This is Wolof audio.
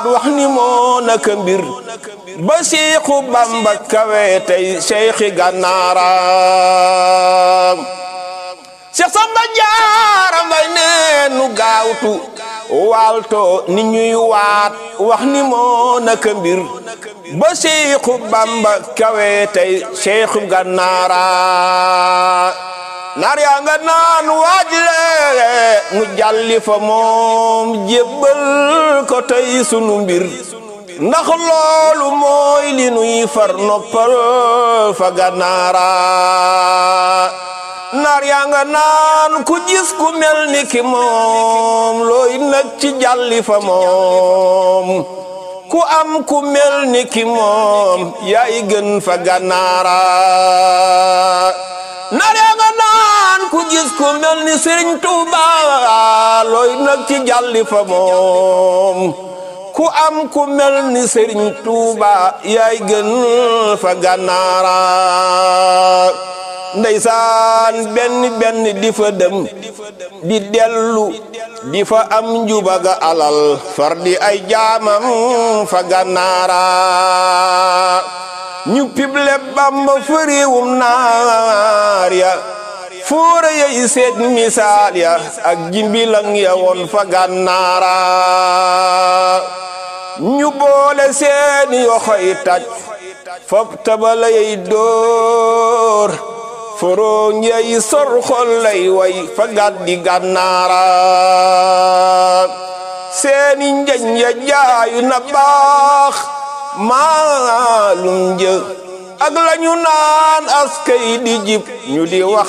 wax ni moo naka mbir ba Seexu Bamba kawe tey Seexi Gànnaara Seex Samba Jaara Mbay nee nu gaawtu waalto ni ñuy waat wax ni moo naka mbir ba Seexu Bamba kawe tey Seexu Gànnaara naar yaa nga naan waaj le mu jàlli fa moom jébbal ko tey sunu mbir ndax loolu mooy li nuy far noppal fa Gànnaara naar yaa nga naan ku gis ku mel ni ki moom looy nag ci jàlli fa moom ku am ku mel ni ki moom yaay gën fa Gànnaara naar yaa nga naan ku gis ku mel ni Sëriñ Tuuba looy nag ci jàlli fa moom ku am ku mel ni Sëriñ Tuuba yaay gën fa Gànnaara ndeysaan benn benn di fa dem di dellu di fa am njubaga alal far di ay jaamam fa Gànnaara ñu pible Bamba fa réewum naar ya fóora yey seet misaal ya ak jimbilang ya woon fa Gànnaara ñu boole seeni yoxoy taj fop tabala yey dóor foroñ yey sor xol lay way fa gàddi Gànnaara seeni njañ ya jaayu na baax maalum jë ak lañu naan askay di jib ñu di wax